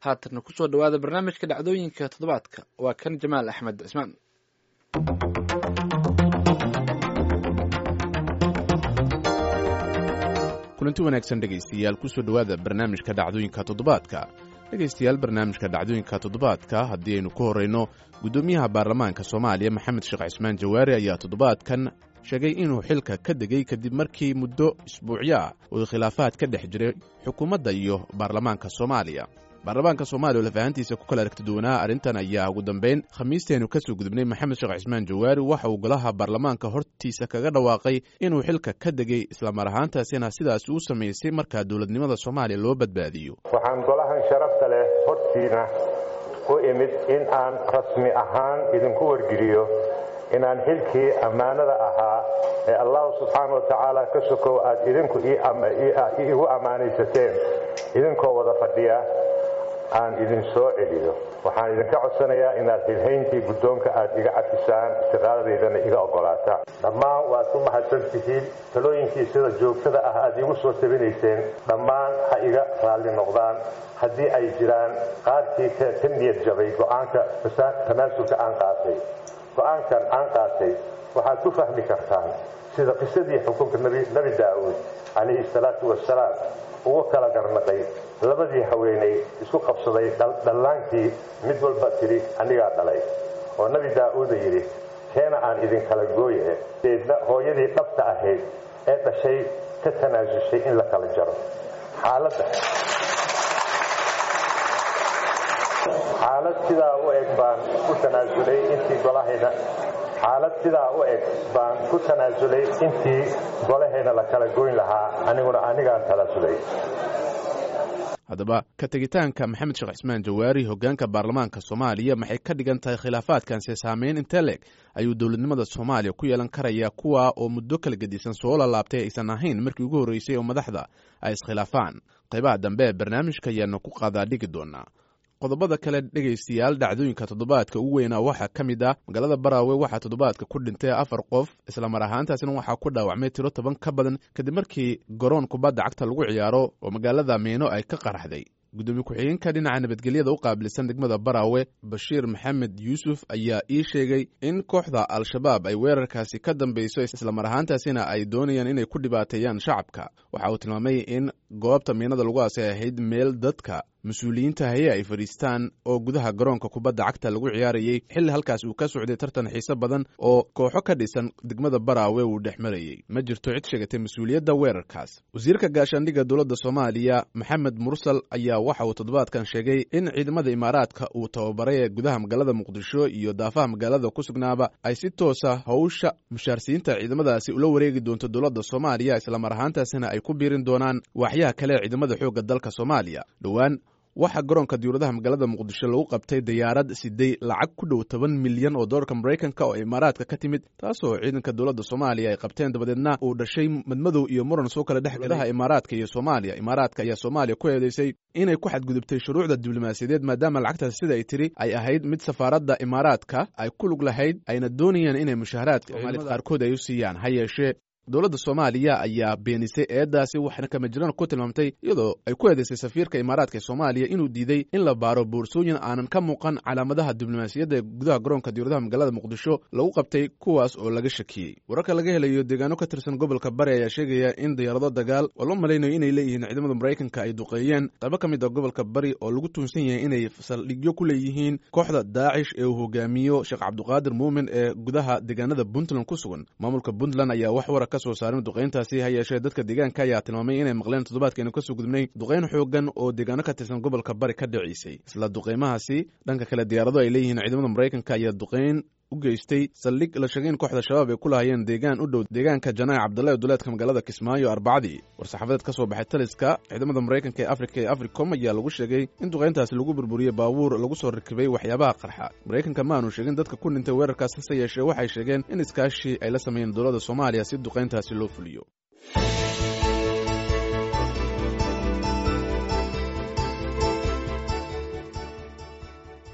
haatanna kusoo dhawaada barnaamijka dhacdooyinka toddobaadka waa kan jamaal axmed cismaan kulanti wanaagsan dhegaystayaal kusoo dhowaada barnaamijka dhacdooyinka toddobaadka dhegaystayaal barnaamijka dhacdooyinka toddobaadka haddii aynu ku horrayno guddoomiyaha baarlamaanka soomaaliya maxamed sheekh cismaan jawaari ayaa toddobaadkan sheegay inuu xilka ka degay kadib markii muddo isbuucyo ah uu khilaafaad ka dhex jiray xukuumadda iyo baarlamaanka soomaaliya baarlamaanka soomaaliya oo lafahantiisa ku kala aragtiduwanaa arrintan ayaa ugu dambayn khamiisteenu ka soo gudubnay maxamed sheekh cismaan jawaari waxa uu golaha baarlamaanka hortiisa kaga dhawaaqay inuu xilka ka degay islamar ahaantaasina sidaasi u samaysay markaa dowladnimada soomaaliya loo badbaadiyo waxaan golahan sharafta leh hortiina u imid in aan rasmi ahaan idinku wargeliyo inaan xilkii ammaanada ahaa ee allahu subxaana wa tacaala ka sokow aad idinku iigu ammaanaysateen idinkoo wada fadhiya aan idin soo celiyo waxaan idinka codsanayaa inaad xilhayntii guddoonka aad iga cafisaan istiqaaladeydana iga oggolaataan dhammaan waad ku mahadsan tihiin talooyinkii sida joogtada ah aad iigu soo tabinayseen dhammaan ha iga raalli noqdaan haddii ay jiraan qaarkii ka niyad jabay go'aanka tanaasulka aan qaatay go'aankan aan qaatay waxaad ku fahmi kartaan sida qisadii xukunka nebi daa'uud calayhi salaatu wasalaam ugu kala garnaqay labadii haweenay isku qabsaday dhallaankii mid walba tidhi anigaa dhalay oo nebi daa'uuda yidhi keena aan idinkala gooye deedna hooyadii dhabta ahayd ee dhashay ka tanaasushay in la kala jaro xaaladda xaalad sidaa u eg baan ku tanaasulay intii golahayna xaalad sidaa u eg baan ku tanaasulay intii golahayna la kala goyn lahaa aniguna anigaan tanaasulay haddaba ka tegitaanka maxamed sheekh cismaan jawaari hoggaanka baarlamaanka soomaaliya maxay ka dhigan tahay khilaafaadkanse saameyn intee leeg ayuu dowladnimada soomaaliya ku yeelan karaya kuwa oo muddo kala gedisan soo lalaabtay aysan ahayn markii ugu horreysay oo madaxda ay iskhilaafaan qaybaha dambe ee barnaamijka ayaanu ku qaadaa dhigi doonaa qodobada kale dhegaystayaal dhacdooyinka toddobaadka ugu weynaa waxaa ka mid ah magaalada baraawe waxaa toddobaadka ku dhintay afar qof islamar ahaantaasina waxaa ku dhaawacmay tiro toban ka badan kadib markii garoon kubadda cagta lagu ciyaaro oo magaalada miino ay ka qaraxday gudoomiye ku-xigeenka dhinaca nabadgelyada u qaabilsan degmada baraawe bashiir maxamed yuusuf ayaa ii sheegay in kooxda al-shabaab ay weerarkaasi ka dambeyso islamar ahaantaasina ay doonayaan inay ku dhibaateeyaan shacabka waxa uu tilmaamay in goobta miinada lagu aasay ahayd meel dadka mas-uuliyiinta haye ay fadhiistaan oo gudaha garoonka kubadda cagta lagu ciyaarayey xilli halkaas uu ka socday tartan xiise badan oo kooxo ka dhisan degmada baraawe uu dhex marayey ma jirto cid sheegatay mas-uuliyadda weerarkaas wasiirka gaashaandhigga dowladda soomaaliya maxamed mursal ayaa waxa uu toddobaadkan sheegay in ciidamada imaaraadka uu tababaray ee gudaha magaalada muqdisho iyo daafaha magaalada ku sugnaaba ay si toosa howsha mushaarsiinta ciidamadaasi ula wareegi doonto dowladda soomaaliya islamar ahaantaasina ay ku biirin doonaan waaxyaha kale ee ciidamada xoogga dalka soomaaliya dhowaan waxaa garoonka diyuuradaha magaalada muqdisho lagu qabtay diyaarad siday lacag ku dhow toban milyan oo doolarka maraykanka oo imaaraadka ka timid taasoo ciidanka dowladda soomaaliya ay qabteen dabadeedna uu dhashay madmadow iyo muran soo kala dhex gudaha imaaraadka iyo soomaaliya imaaraadka ayaa soomaaliya ku eedeysay inay ku xadgudubtay shuruucda diblomaasiyadeed maadaama lacagtaas sida ay tiri ay ahayd mid safaaradda imaaraadka ay ku lug lahayd ayna doonayaan inay mushaharaadka soomaalida qaarkood ay u siiyaan ha yeeshee dowladda soomaaliya ayaa beenisay eedaasi waxna kama jiraan ku tilmaamtay iyadoo ay ku eedeysay safiirka imaaraadka ee soomaaliya inuu diiday in la baaro boorsooyin aanan ka muuqan calaamadaha diblomaasiyadda ee gudaha garoonka diyuuradaha magaalada muqdisho lagu qabtay kuwaas oo laga shakiyey wararka laga helayo deegaano ka tirsan gobolka bari ayaa sheegaya in diyaarado dagaal oo loo malaynayo inay leeyihiin ciidamada maraykanka ay duqeeyeen qaybo ka mid a gobolka bari oo lagu tuunsan yahay inay saldhigyo ku leeyihiin kooxda daacish ee uu hogaamiyo sheekh cabduqaadir muumin ee gudaha deegaanada puntland ku sugan maamulka puntland ayaa wax wara soo saarin duqayntaasi ha yeeshee dadka deegaanka ayaa tilmaamay inay maqleen toddobaadkeenu kasoo gudubnay duqayn xoogan oo deegaano ka tirsan gobolka bari ka dhiciisay isla duqaymahaasi dhanka kale diyaarado ay leeyihiin ciidamada maraykanka ayaa duqayn u geystay saldhig la sheegay in kooxda shabaab ay ku lahayeen deegaan u dhow deegaanka janaac cabdalla ee duleedka magaalada kismaayo arbacadii war-saxaafadeed ka soo baxay taliska ciidamada maraykanka ee afrika ee africom ayaa lagu sheegay in duqayntaasi lagu burburiyey baabuur lagu soo rakibay waxyaabaha qarxa maraykanka ma aanu sheegin dadka ku dhintay weerarkaas hase yeeshee waxay sheegeen in iskaashi ay la sameeyeen dowladda soomaaliya si duqayntaasi loo fuliyo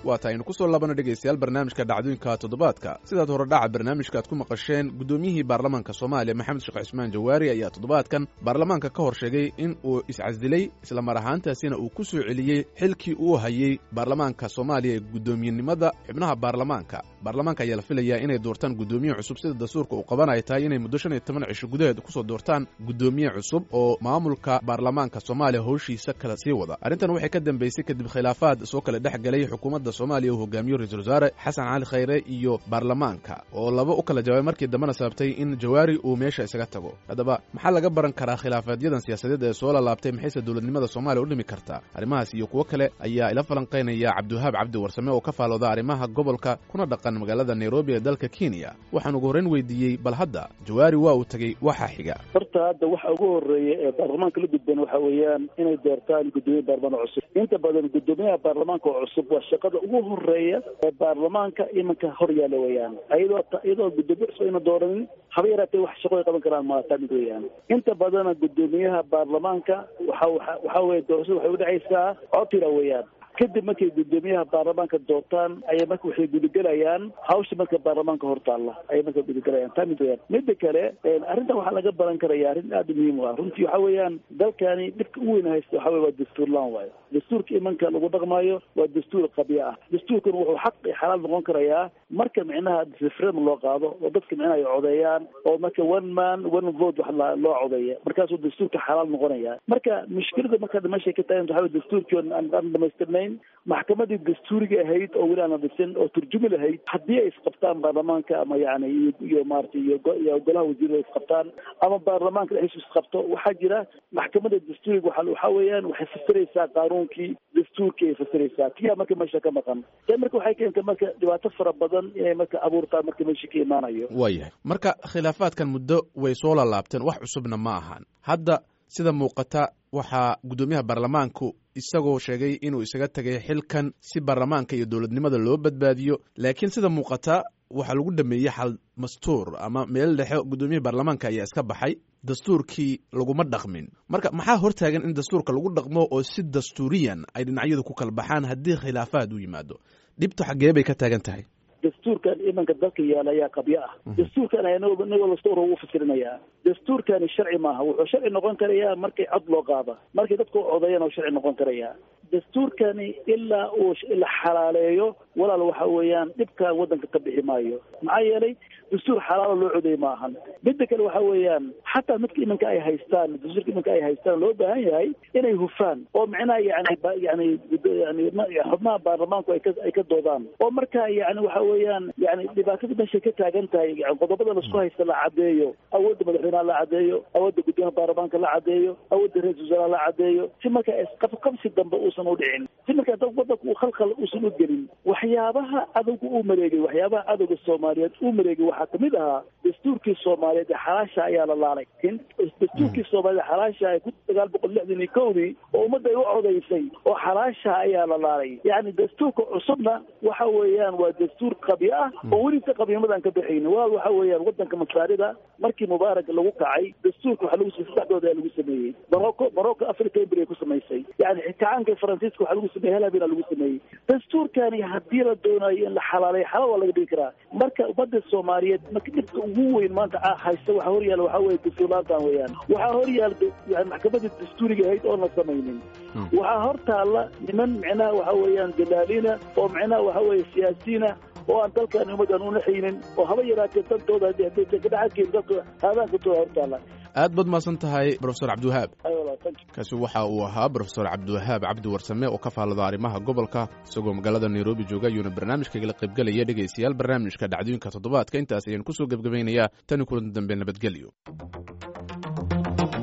waata aynu ku soo laabano dhegaystayaal barnaamijka dhacdooyinka toddobaadka sidaad horedhaca barnaamijka aad ku maqasheen guddoomiyihii baarlamaanka soomaaliya maxamed sheekh cismaan jawaari ayaa toddobaadkan baarlamaanka ka hor sheegay in uu iscasilay islamar ahaantaasina uu ku soo celiyey xilkii uu hayey baarlamaanka soomaaliya ee guddoomiyenimada xubnaha baarlamaanka baarlamaanka ayaa la filayaa inay doortaan guddoomiye cusub sida dastuurka uu qaban ay tahay inay muddo shan iyo toban cisho gudaheed kusoo doortaan guddoomiye cusub oo maamulka baarlamaanka soomaaliya howshiisa kala sii wada arrintan waxay ka dambeysay kadib khilaafaad soo kala dhex galay xukuumadda soomaaliya uu hogaamiyo ra-iisul wasaare xasan cali khayre iyo baarlamaanka oo laba u kala jawaabay markii dambena sababtay in jawaari uu meesha isaga tago haddaba maxaa laga baran karaa khilaafaaadyadan siyaasadeed ee soo lalaabtay maxayse dowladnimada soomaaliya u dhimi kartaa arrimahaas iyo kuwo kale ayaa ila falanqaynaya cabdiwahaab cabdi warsame oo ka faalooda arrimaha gobolka kuna dhaqan magaalada nairobi ee dalka kenya waxaan ugu horreyn weydiiyey bal hadda jawaari waa uu tegey waxaa xiga horta hadda waxa ugu horeeya ee baarlamaanka la gudban waxa weeyaan inay doortaan guddoomiye baarlamaan cusub inta badan guddoomiyaha baarlamaanka oo cusub waa shaqada ugu horeeya ee baarlamaanka imanka hor yaalla weeyaan ayadoo iyadoo guddoomiye cusub ayna dooranin haba yaraatee wax shaqo ay qaban karaan maataa mid weeyaan inta badana guddoomiyaha baarlamaanka waxa waxa weye doorashada waxay udhexaysaa cotira weeyaan kadib markay guddoomiyaha baarlamaanka doortaan ayay marka waxay gudagelayaan hawsha marka baarlamaanka hortaalla ayay marka gudagelayaan taa mid weyaan mida kale arrintan waxaa laga baran karaya arrin aada muhiim u ah runtii waxa weeyaan dalkani dhibka ugu weyn haysta waxa weye waa dastuur laan waayo dastuurka imanka lagu dhaqmaayo waa dastuur qabya ah dastuurkan wuxuu xaq iyo xalaal noqon karayaa marka micnaha referendum loo qaado oo dadka micnaha ay codeeyaan oo marka one man one vote wax loo codeeya markaasuu dastuurka xalaal noqonaya marka mushkilada marka meeshay ka tagan waxa weye dastuurkii aan dhamaystirnayn maxkamadii dastuuriga ahayd oo weli aana dhisin oo turjumi lahayd haddii ay isqabtaan baarlamaanka ama yani iyo maarata iyo golaha wasiirada isqabtaan ama baarlamaanka dhexdiisu isqabto waxaa jira maxkamada dastuuriga waa waxa weeyaan waxay fasiraysaa qaanuunkii dastuurkii ay fasiraysaa tiyaa marka meesha ka maqan ta marka waxay keentay marka dhibaato fara badan inay marka abuurtaa marka meesha ka imaanayo waayahay marka khilaafaadkan muddo way soo lalaabteen wax cusubna ma ahan hadda sida muuqata waxaa guddoomiyaha baarlamaanku isagoo sheegay inuu isaga tegay xilkan si baarlamaanka iyo dowladnimada loo badbaadiyo laakiin sida muuqata waxaa lagu dhameeyey xal mastuur ama meel dhexe guddoomiyaha baarlamaanka ayaa iska baxay dastuurkii laguma dhaqmin marka maxaa hortaagan in dastuurka lagu dhaqmo oo si dastuuriyan ay dhinacyadu ku kala baxaan haddii khilaafaad u yimaado dhibtu xaggee bay ka taagan tahay dastuurkan imanka dalka yaala ayaa qabyo ah dastuurkan inagoo lastoor ugu fasirinayaa dastuurkani sharci maaha wuxuu sharci noqon karayaa markay cod loo qaada markay dadka u codeeyaan oo sharci noqon karayaa dastuurkani ilaa uu la xalaaleeyo walaal waxa weeyaan dhibkan waddanka ka bixi maayo maxaa yeelay dastuur xalaalo loo codeey ma ahan midda kale waxa weeyaan xataa midka iminka ay haystaan dastuurka iminka ay haystaan loo baahan yahay inay hufaan oo micnaha yani yani yani xubnaha baarlamaanku ay ka ay ka doodaan oo marka yani waxa weeyaan yani dhibaatada meeshay ka taagan tahay yani qodobada laisku haysta la cadeeyo awoodda madaxweynaha la cadeeyo awoodda guddoomiyaha baarlamaanka la cadeeyo awoodda ra-isul wasaaraha la cadeeyo si marka isqabqabsi dambe uusan u dhicin si marka dad wadanka uu khalkhal uusan u gelin waxyaabaha cadowga uu mareegay waxyaabaha cadowga soomaaliyeed uu mareegay waxaa kamid ahaa dastuurkii soomaaliyeed ee xalaasha ayaa la laalay dastuurkii soomaaliyeed xalaasha ay ku sagaal boqol lixdan iyo kowdii oo ummadda ay u codaysay oo xalaasha ayaa la laalay yani dastuurka cusubna waxa weeyaan waa dastuur qabyo ah oo welisa qabynimadan ka baxayni walaal waxa weeyaan wadanka masaarida markii mubaarak lagu kacay dastuurka waxaa lagu saddexdooda ayaa lagu sameeyey morocco morocco africa embry ku samaysay yani kacaanka faransiiska waxaa lagu sameeyey halabina lagu sameeyey dastuurkani haddii la doonayo in la xalaaleyo xalaal waa laga dhigi karaa marka ummadda soomaaliyeed marka dhibka ugu weyn maanta haysta waxaa horyaala waxaa weye dastuurlaantan weeyaan waxaa horyaala yani maxkamadda dastuuriga ahayd oon la samaynin waxaa hor taalla niman micnaha waxa weeyaan dalaaliina oo micnaha waxa weeye siyaasiyiina oo aan dalkan ummaddan una xaynin oo haba yaraatee daltooda kadhaxadkeeda dalka haadaankatooda hortaalla aad baad mahadsan tahay brofesor cabdiwahaab kaasi waxa uu ahaa brofesor cabdiwahaab cabdi warsame oo ka faallada arrimaha gobolka isagoo magaalada nairobi jooga ayuuna barnaamijkagala qaybgelaya dhegaystayaal barnaamijka dhacdooyinka toddobaadka intaas ayaan kusoo gebgabaynayaa tani kulan dambe nabadgelyo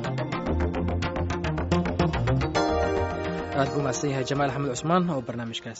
aad buu mahadsan yahay jamaal axmed cusmaan oo barnaamijkaas